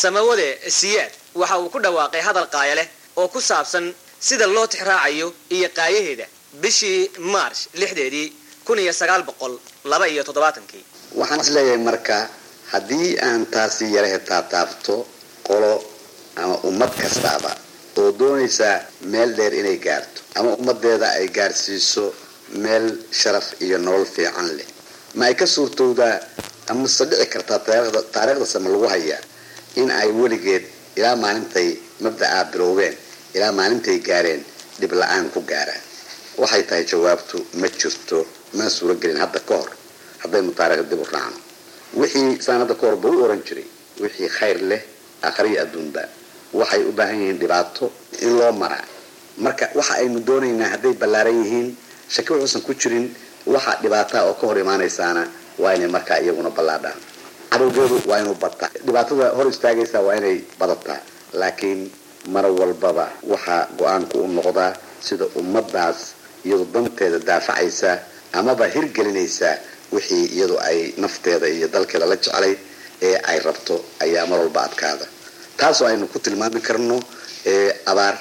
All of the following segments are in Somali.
samawade siyaad waxa uu ku dhawaaqay hadal qaaya leh oo ku saabsan sida loo tixraacayo iyo qaayaheeda bishii march lixdeedii kun iyo sagaal boqol laba iyo toddobaatankii waxaan is leeyahay marka haddii aan taasi yarahe taataabto qolo ama ummad kastaaba oo doonaysaa meel dheer inay gaarto ama ummadeeda ay gaarsiiso meel sharaf iyo nolol fiican leh ma ay ka suurtowdaa amase dhici kartaa taariikhda sama lagu hayaa in ay weligeed ilaa maalintay mabda'aa bilowdeen ilaa maalintay gaareen dhib la-aan ku gaaraan waxay tahay jawaabtu ma jirto mana suuro gelin hadda ka hor haddaynu taarikhda dib u raacno wixii saan hadda ka hor ba u oran jiray wixii khayr leh akhriya adduunba waxay u baahan yihiin dhibaato in loo maraa marka waxa aynu doonaynaa hadday ballaaran yihiin shaki wuxuusan ku jirin waxa dhibaataa oo ka hor imaanaysaana waa inay markaa iyaguna ballaadhaan cadowgeedu waa inuu bataa dhibaatada hor istaagaysaa waa inay badataa laakiin mar walbaba waxaa go-aanku u noqdaa sida ummadaas iyadu danteeda daafacaysa amaba hirgelinaysaa wixii iyadu ay nafteeda iyo dalkeeda la jeclay ee ay rabto ayaa mar walba adkaada taasoo aynu ku tilmaami karno abaar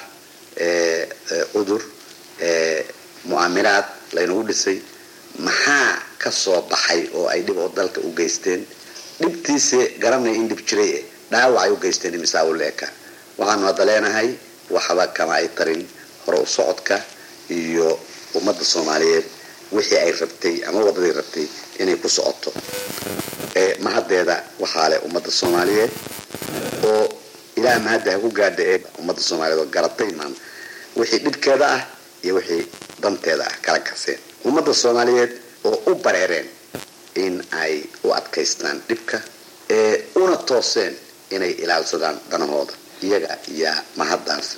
cudur mu'aamiraad laynagu dhisay maxaa ka soo baxay oo ay dhib oo dalka u geysteen dhibtiise garanaya in dhib jiray dhaawac ay u geysteen imisaa u leeka waxaanu hadda leenahay waxba kama ay tarin hore u socodka iyo ummadda soomaaliyeed wixii ay rabtay ama wadadii rabtay inay ku socoto mahaddeeda waxaa leh ummadda soomaaliyeed oo ilaah mahadda ha ku gaadha ee ummadda soomaaliyeed oo garatay maan wixii dhibkeeda ah iyo wixii danteeda ah kala kaseen ummadda soomaaliyeed oo u bareereen in ay u adkaystaan dhibka ee una tooseen inay ilaalsadaan danahooda iyaga yaa mahaddaas